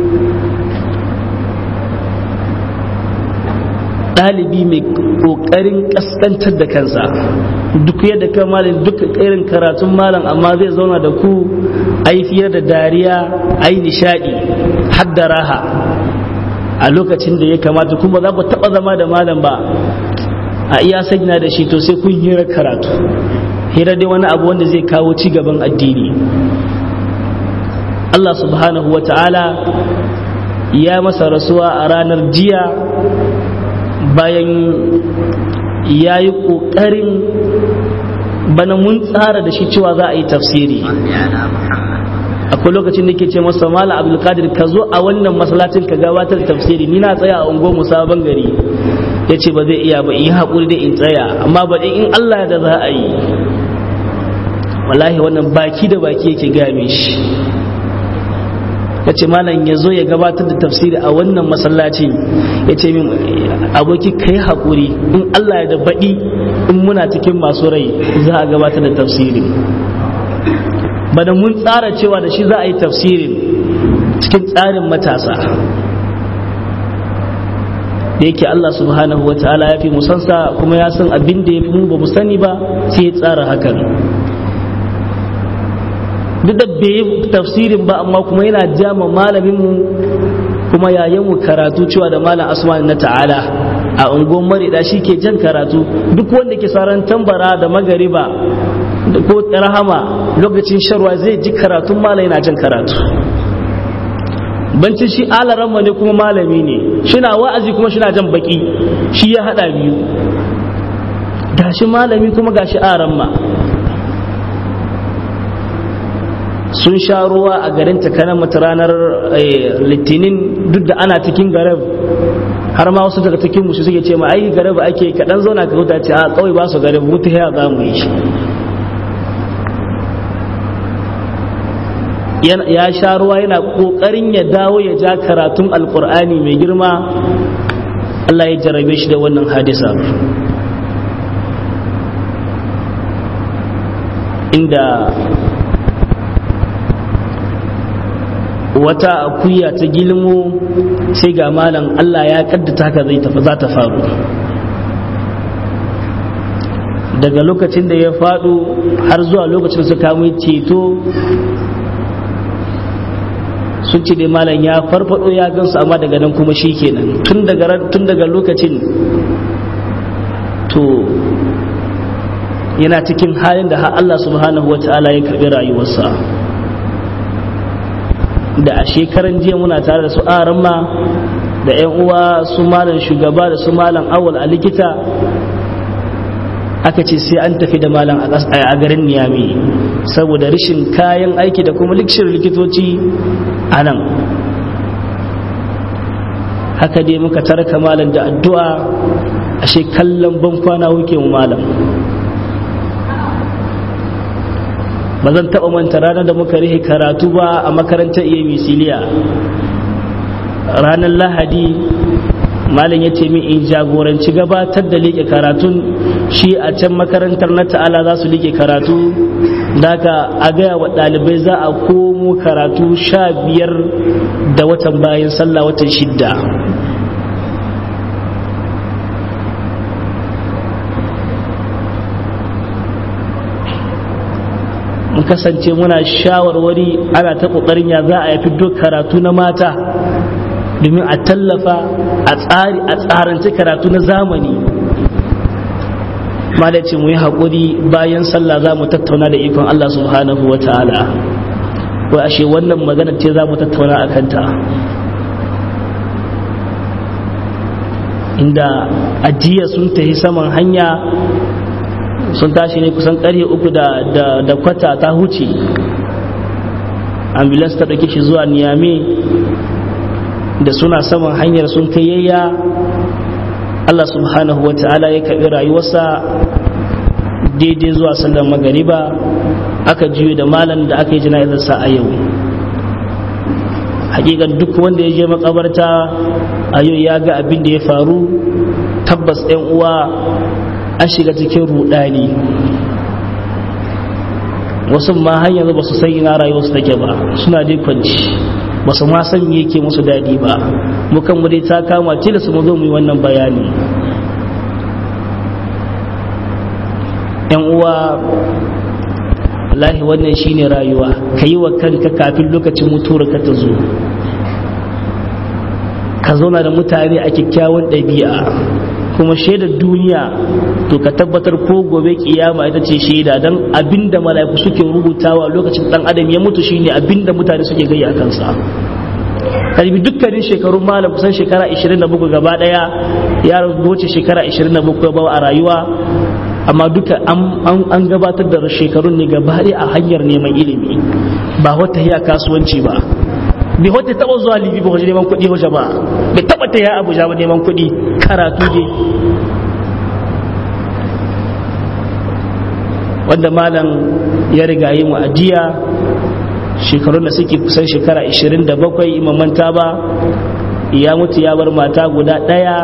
ɗalibi mai ƙoƙarin ƙasƙantar da kansa duk yadda kan malam duk irin karatun malam amma zai zauna da ku a yi fiye da dariya a yi nishaɗi har da raha a lokacin da ya kamata kuma za ku taɓa zama da malam ba a iya sanya da shi to sai kun hira karatu hira dai wani abu wanda zai kawo ci gaban addini Allah subhanahu wa ta'ala ya masa rasuwa a ranar jiya bayan ya yi ƙoƙarin bana mun tsara da shi cewa za a yi tafsiri akwai lokacin da ke ce masa mala abdulkadir ka zo a wannan masallacin ka gabatar tafsiri ni na tsaya a unguwar sabon gari ya ce ba zai iya ba in yi haƙuri da in tsaya amma ba in allah da za a yi wallahi wannan baki da baki yake game shi ya ce malam ya zo ya gabatar da tafsiri a wannan masallaci ya ce min aboki ka yi haƙuri in allah ya da baɗi in muna cikin masu rai za a gabatar da tafsiri bada mun tsara cewa da shi za a yi tafsirin cikin tsarin matasa da yake Allah subhanahu wa ta'ala ya fi musansa kuma ya san abin da ya fi mu ba mu sani ba sai ya tsara hakan duk da bai yi tafsirin ba amma kuma yana jama malamin mu kuma yayin mu karatu cewa da malam asman na ta'ala a unguwar marida shi ke jan karatu duk wanda ke saran tambara da magariba ko rahama lokacin sharwa zai ji karatun malam yana jan karatu bancin shi alaramma ne kuma malami ne shina wa'azi kuma shina jan baki shi ya hada biyu gashi malami kuma gashi aramma sun sha ruwa a garin takanan mata ranar litinin duk da ana cikin garab har ma wasu daga cikin musu suke ce ma ai garab ake kaɗan zauna ka huta ce a kawai ba su garab mutu ya za mu yi shi ya sha ruwa yana ƙoƙarin ya dawo ya ja karatun alƙur'ani mai girma Allah ya jarabe shi da wannan hadisa inda wata akuya ta gilmo sai ga malam Allah ya kaddata ka zai tafi za ta faru daga lokacin da ya faɗo har zuwa lokacin su kamun ceto sun ce dai malam ya farfado ya gansu amma daga nan kuma shi kenan tun daga lokacin to yana cikin halin da Allah subhanahu wa ta'ala ya karbi rayuwarsa da a shekaran jiya muna tare da su aramma da 'yan uwa su malam shugaba da su malam awal a likita aka ce sai an tafi da malam a garin niyami saboda rashin kayan aiki da kuma likshir likitoci a nan haka dai muka tarka malam da addu'a ashe kallon ban kwana wuke mu malam ba zan taɓa manta ranar da muka rihe karatu ba a makarantar iya misiliya ranar lahadi malam ya ce min in jagoranci gabatar da liƙe karatun shi a can makarantar na ta'ala za su liƙe karatu daga a gaya wa ɗalibai za a komo karatu sha biyar da watan bayan sallah watan shidda mun kasance muna shawarwari ana ta kokarin ya za a yafi duk karatu na mata domin a tallafa a tsari a tsarance karatu na zamani ma da ce mu yi haƙuri bayan sallah za mu tattauna da ikon Allah subhanahu wa ta'ala ko ashe wannan magana ce za mu tattauna a kanta inda ajiya sun tafi saman hanya sun tashi ne kusan karye uku da, da, kwata ta huce ambulance ta ɗauke shi zuwa niyame da suna saman hanyar sun kai yayya Allah subhanahu wa ta'ala ya karɓi rayuwarsa daidai zuwa sallar magariba aka juyo da malam da aka yi jana'izarsa a yau hakikan duk wanda ya je makabarta a yau ya ga abin da ya faru tabbas ɗan uwa an shiga cikin rudani wasu ma har yanzu ba su san ina rayuwarsu take ba suna dai kwanci ba su ma san me yake musu daɗi ba mu kan mu dai ta kama tilas mu zo mu yi wannan bayani yan uwa wallahi wannan shine rayuwa ka yi wa kanka kafin lokacin mutuwar ka ta zo ka zauna da mutane a kyakkyawan ɗabi'a kuma shaidar duniya to ka tabbatar ko gobe kiyama ita ce shaida don abinda mala'iku suke rubutawa lokacin dan adam ya mutu shine abinda mutane suke gayya kansa kalbi dukkanin shekarun malam kusan shekara 27 gaba daya ya wuce shekara 27 ba a rayuwa amma duka an gabatar da shekarun ne gaba a hanyar neman ilimi ba wata hiya kasuwanci ba bai wata taba zuwa libi ba wajen neman kuɗi wajen ba bai taba ta ya abuja ba neman kuɗi karatu ne wanda malam ya riga yi mu ajiya shekarun da suke kusan shekara 27 imamanta ba ya mutu ya bar mata guda ɗaya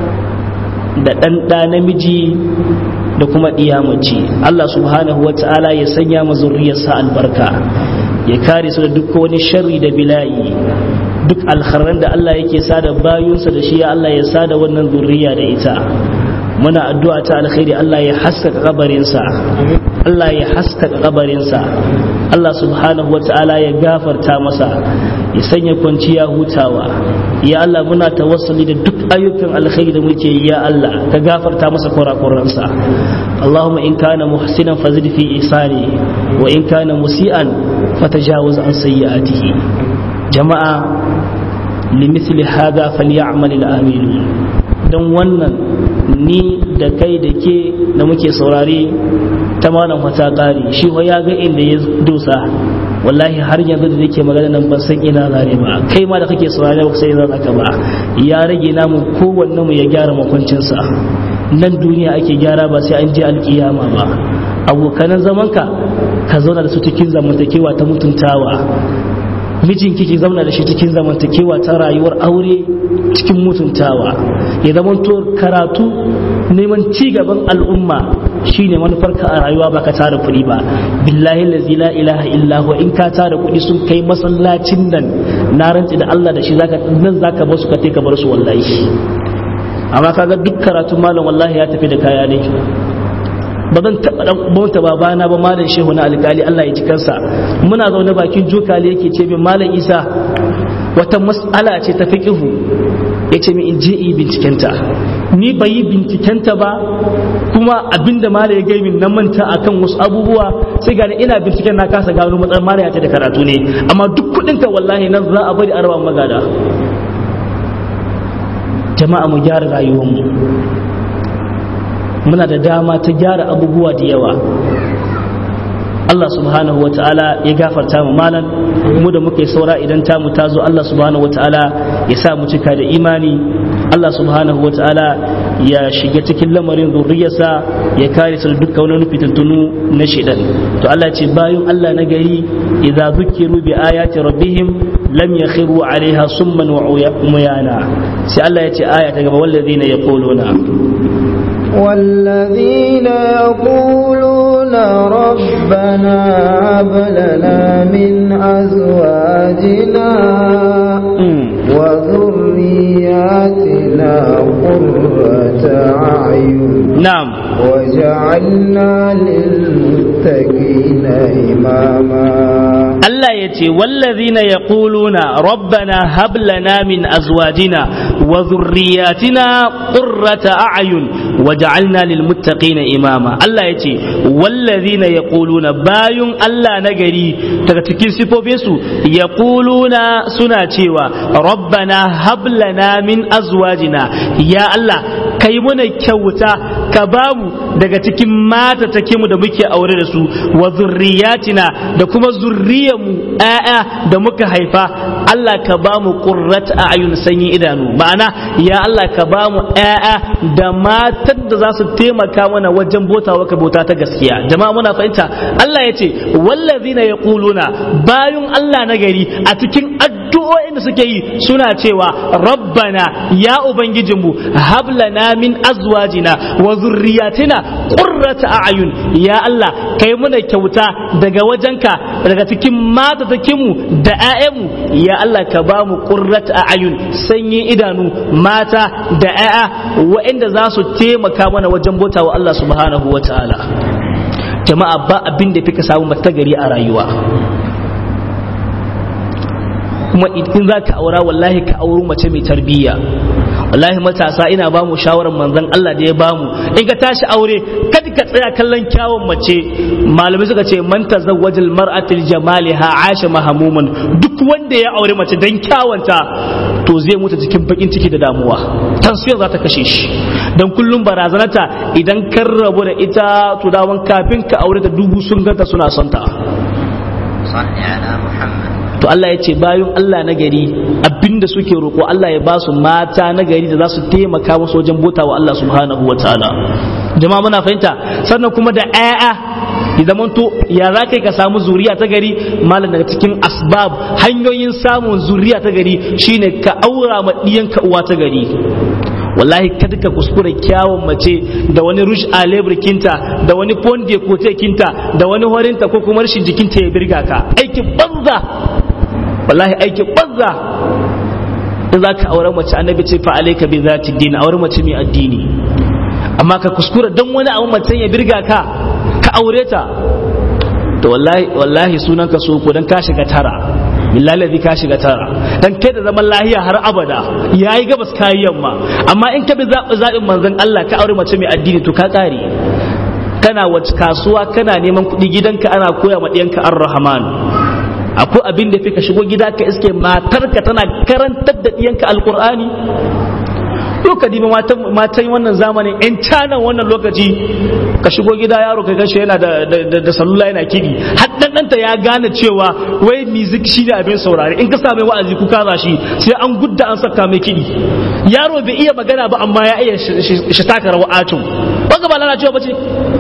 da ɗan ɗa namiji da kuma ɗiyamaci Allah subhanahu wa ta'ala ya sanya ma zurriyarsa albarka ya kare su da duk wani sharri da bila'i duk alkharran da Allah yake sada bayunsa da shi ya Allah ya sada wannan zurriya da ita muna addu'a ta alkhairi Allah ya haskaka kabarinsa Allah ya haskaka kabarinsa Allah subhanahu wa ta'ala ya gafarta masa ya sanya kwanciya hutawa ya Allah muna tawassuli da duk ayyukan alkhairi da muke yi ya Allah ka gafarta masa kurakuransa Allahumma in kana muhsinan fazid fi ihsani wa in kana musian fatajawaz an sayyi'atihi jama'a limithli hadha falyamal al-amilun dan wannan ni da kai da ke da muke saurare ta malam wata ƙari shi ya ga inda ya dosa wallahi har yanzu da nake magana nan ban san ina zane ba kai ma da kake saurare ba sai zan ka ba ya rage namu kowanne mu ya gyara makwancinsa nan duniya ake gyara ba sai an je alkiyama ba abokanan zamanka ka zauna da su cikin zamantakewa ta mutuntawa mijinki ki zauna da shi cikin zamantakewa ta rayuwar aure cikin mutuntawa ya zamanto karatu neman ci gaban al'umma shine manufarka a rayuwa ba ka tara kuɗi ba billahi lazi la ilaha illa huwa in ka tara kuɗi sun kai masallacin nan na rantsi da Allah da shi zaka nan zaka bar su ka ka bar su wallahi amma kaga duk karatu malam wallahi ya tafi da kaya ne ba zan taɓa ɗan bauta babana ba malam shehu na alƙali Allah ya ji kansa muna zaune bakin jokali yake ce min malam isa wata mas'ala ce ta fiqihu ya ce min in je yi bincikenta ni bai yi bincikenta ba kuma abinda malam ya gai min na manta akan wasu abubuwa sai gani ina binciken na kasa gano matsalar malam ya ce da karatu ne amma duk kuɗinka wallahi nan za a bari a raba magada jama'a mu gyara rayuwarmu muna da dama ta gyara abubuwa da yawa Allah subhanahu wa ta'ala ya gafarta mu malan mu da muke saura idan tamu ta zo Allah subhanahu wa ta'ala ya sa mu cika da imani Allah subhanahu wa ta'ala ya shiga cikin lamarin zurriyarsa ya kare su da dukkan wani fitintunu na shidan to Allah ce bayan Allah na gari idza zukiru bi ayati rabbihim lam yakhiru alaiha summan wa umyana sai Allah ya ce aya ta gaba wallazina yaquluna والذين يقولون ربنا هب لنا من أزواجنا وذرياتنا قرة أعين na'am وجعلنا للمتقين إماما Allah ya ce wallazina yaquluna rabbana hab lana min azwajina wa dhurriyyatina qurrata a'yun waj'alna lil muttaqina imama Allah ya ce wallazina yaquluna bayun Allah na gari daga cikin sifofin su yaquluna suna cewa rabbana hab lana min azwajina ya Allah kai muna kyauta ka bamu daga cikin mata take mu da muke aure da su wa zurriyatina da kuma zurriyarmu ƴaƴa da muka haifa Allah ka bamu qurrat a'yun sanyin idanu ma'ana ya Allah ka bamu ƴaƴa da matan da za su taimaka mana wajen botawa ka bauta ta gaskiya jama'a muna fahimta Allah ya ce wallazina yaquluna bayun Allah na gari a cikin addu'o'in da suke yi suna cewa rabbana ya ubangijinmu hablana min azwajina wa zurriyatina qurrata a'yun ya Allah kai muna kyauta daga wajenka daga cikin mata mu da 'ya'yanmu ya Allah ka ba mu qurrata a'yun sanyi idanu mata da 'ya'ya waɗanda za su taimaka mana wajen bauta wa Allah subhanahu wa ta'ala jama'a ba abin da fi ka samu mata gari a rayuwa kuma in za ka aura wallahi ka auri mace mai tarbiyya wallahi matasa ina ba mu shawarar manzon Allah da ya ba mu in ka tashi aure kada ka tsaya kallon kyawun mace malamai suka ce man tazawwajal mar'atil jamaliha aisha mahamuman duk wanda ya aure mace dan kyawanta to zai mutu cikin bakin ciki da damuwa tansiyar za ta kashe shi dan kullum barazanata idan kan rabu da ita to dawan kafin ka aure ta dubu sun ganta suna son ta صل على محمد to Allah ya ce bayan Allah na gari abinda suke roƙo Allah ya ba su mata na gari da za su taimaka musu wajen bota wa Allah subhanahu wa ta'ala jama'a muna fahimta sannan kuma da ƴaƴa ya zamanto ya za kai ka samu zuriya ta gari malam daga cikin asbab hanyoyin samun zuriya ta gari shine ka aura ma ɗiyanka uwa ta gari wallahi kada ka kuskura kyawun mace da wani rush a kinta da wani fonde kote kinta da wani horinta ko kuma rashin jikinta ya birga ka aikin banza wallahi aikin banza in za ka aure mace annabi ce fa alaika bi zati din aure mace mai addini amma ka kuskura dan wani abu mace ya birga ka ka aure ta to wallahi wallahi sunan ka soko dan ka shiga tara billahi ka shiga tara dan kai da zaman lahiya har abada yayi gabas kayi yamma amma in ka bi zaɓin manzon Allah ka aure mace mai addini to ka kare kana wace kasuwa kana neman kuɗi gidanka ana koya ma ɗiyanka ar-rahman akwai abin da fi ka shigo gida ka iske matarka tana karantar da ɗiyanka alkur'ani yau ka dibi matan wannan zamanin yan canan wannan lokaci ka shigo gida yaro ka gashi yana da salula yana kidi har ɗanɗanta ya gane cewa wai music shi ne abin saurari in ka same wa'azi ku kaza shi sai an gudda an saka mai kidi yaro bai iya magana ba amma ya iya shi taka rawa atun ba ga ba lalacewa ba ce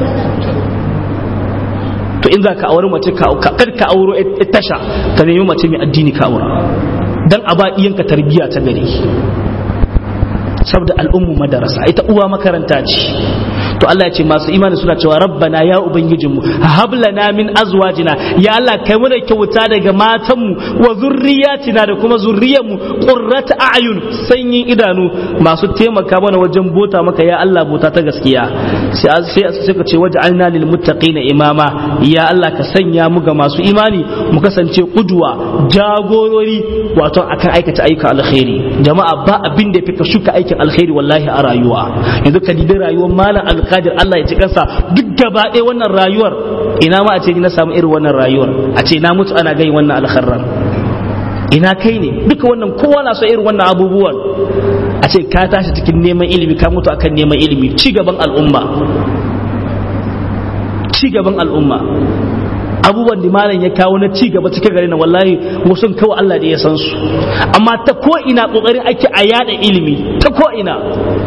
to in za ka auri mace kar ka auro tasha ka nemi mace mai addini ka aura dan a ba iyanka tarbiyya ta gari saboda al'ummu madarasa ita uwa makaranta ce to Allah ya ce masu imani suna cewa rabbana ya ubangijinmu hablana min azwajina ya Allah kai mu da kyauta daga matanmu wa zurriyatina da kuma zurriyarmu qurrata a'yun sanyin idanu masu taimaka mana wajen bota maka ya Allah bota ta gaskiya sai sai ka ce waj'alna lil muttaqina imama ya Allah ka sanya mu ga masu imani mu kasance kuduwa jagorori wato akan aikata ayyuka alkhairi jama'a ba abin da fika shuka aikin alkhairi wallahi a rayuwa yanzu ka dibi rayuwar malam alkadir Allah ya ci kansa duk gaba ɗaya wannan rayuwar ina ma a ce na samu irin wannan rayuwar a ce na mutu ana gai wannan alkharrar ina kai ne duka wannan kowa na so irin wannan abubuwan a ce ka tashi cikin neman ilimi ka mutu akan neman ilimi ci gaban al'umma ci gaban al'umma abubuwan da malam ya kawo na ci gaba cikin gari na wallahi wasu kawai Allah da ya san su amma ta ko ina kokarin ake a yada ilimi ta ko ina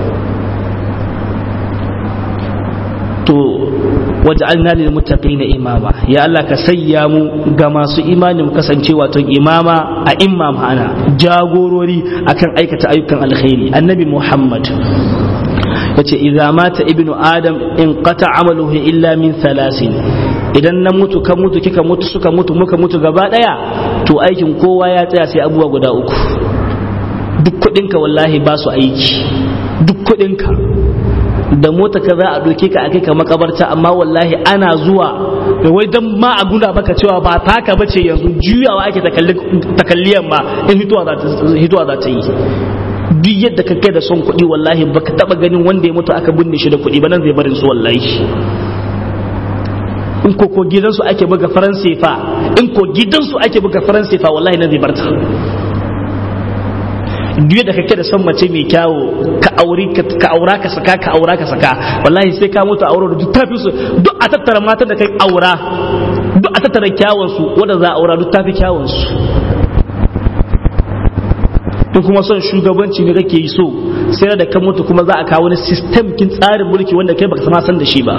to waj'alna lil muttaqina imama ya Allah ka sayya mu ga masu imani mu kasance wato imama a imma ma'ana jagorori akan aikata ayyukan alkhairi annabi Muhammad yace idza mata ibnu adam in qata amaluhu illa min thalasin idan na mutu kan mutu kika mutu suka mutu muka mutu gaba daya to aikin kowa ya tsaya sai abubuwa guda uku duk kudinka wallahi ba su aiki duk kuɗinka da mota ka za a doke ka a kai ka makabarta amma wallahi ana zuwa da wai dan ma a guna baka cewa ba taka bace yanzu juyawa ake takalliyan ma in hituwa za ta yi duk yadda ka kai da son kuɗi wallahi baka taba ganin wanda ya mutu aka binne shi da kuɗi ba nan zai barin su wallahi in ko ko gidansu ake buga faransa fa in ko gidansu ake buga faransa fa wallahi nan zai barta duk da kake da son mace mai kyawo ka aure ka aura ka saka ka aura ka saka wallahi sai ka mutu aure da duk tafi su duk a tattara matan da kai aura duk a tattara kyawun su wanda za a aura duk tafi kyawun su in kuma son shugabanci ne kake yi so sai da ka mutu kuma za a kawo wani system kin tsarin mulki wanda kai baka sama san da shi ba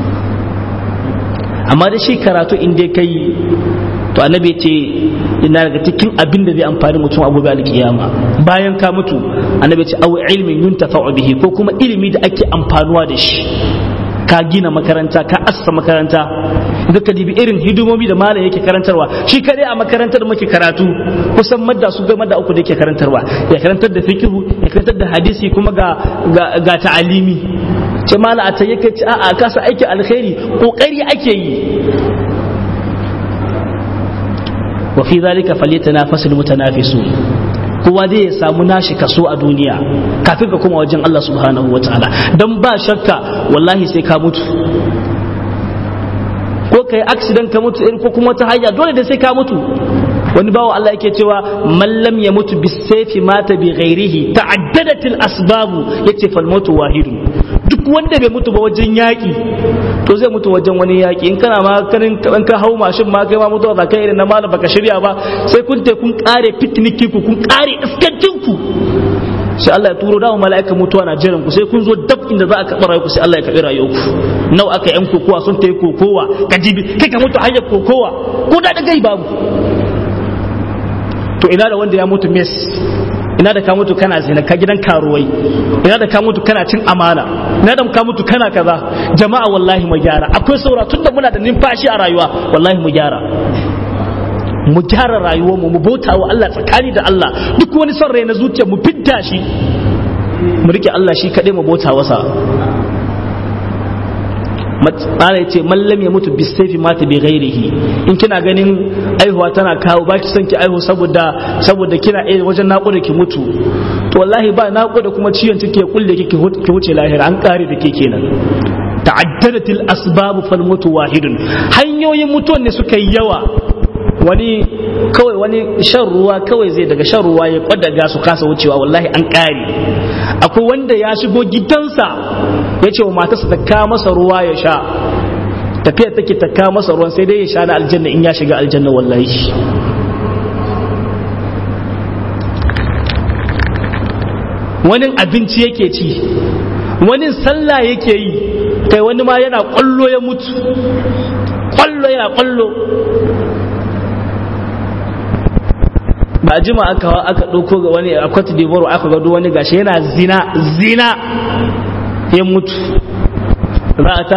amma da shi karatu in dai kai to annabi ce ina daga cikin abin da zai amfani mutum a gobe alkiyama bayan ka mutu annabi ce aw ilmin yuntafa'u bihi ko kuma ilimi da ake amfanuwa da shi ka gina makaranta ka assa makaranta idan ka dibi irin hidimomi da malam yake karantarwa shi kadai a makarantar muke karatu kusan madda su ga madda uku da yake karantarwa ya karantar da fikihu ya karantar da hadisi kuma ga ga, ga ta'alimi ce mala a tayi kai a a kasa aiki alkhairi kokari ake yi wa fi zalika falyatanafasul mutanafisun kowa zai ya samu nashi kaso a duniya kafin ka kuma wajen Allah subhanahu wa ta'ala don ba shakka wallahi sai ka mutu ko kai accident ka mutu ko kuma ta hanya dole da sai ka mutu wani bawa Allah yake cewa mallam ya mutu bisayfi mata bi ghairihi ta'addadatil asbabu yace fal mautu wahidun duk wanda bai mutu ba wajen yaki to zai mutu wajen wani yaki in kana ma kanin kan ka hau mashin ma kai ma mutuwa za kai irin na malam baka shirya ba sai kun te kun kare picnic ku kun kare iskancin ku sai Allah ya turo dawo mala'ika mutuwa na jiran ku sai kun zo dab inda za a karɓi rayuwa sai Allah ya karɓi rayuwar ku nawa aka yan kokowa sun ta yi kokowa ka jibi kai ka mutu hanyar kokowa ko da gai babu to ina da wanda ya mutu mes ina da ka mutu kana zina ka gidan karuwai ina da ka mutu kana cin amana ina da ka mutu kana kaza jama'a wallahi mu gyara akwai saura tunda muna da numfashi a rayuwa wallahi mu gyara mu gyara rayuwar mu mu bauta wa Allah tsakani da Allah duk wani son rai na zuciya mu fidda shi mu rike Allah shi kadai mu bauta wasa matsala ya ce mallam ya mutu bisaifi mata bi ghairihi in kina ganin aihuwa tana kawo ba ki son ki aihu saboda saboda kina eh wajen naƙuda ki mutu to wallahi ba naƙuda kuma ciwon ciki ya kulle ki ki wuce lahira an kare da ke kenan ta'addadatil asbabu fal mutu wahidun hanyoyin mutuwan ne suka yi yawa wani kawai wani shan ruwa kawai zai daga shan ruwa ya kwadaga su kasa wucewa wallahi an kare akwai wanda ya shigo gidansa ya ce wa matarsa ta kawo masa ruwa ya sha tafiya take ta kawo masa ruwan sai dai ya sha na aljanna in ya shiga aljanna wallahi wani abinci yake ci wani sallah yake yi kai wani ma yana kwallo ya mutu kwallo yana kwallo ba jima aka aka ɗauko ga wani a Cote d'Ivoire aka gado wani gashi yana zina zina ya mutu za a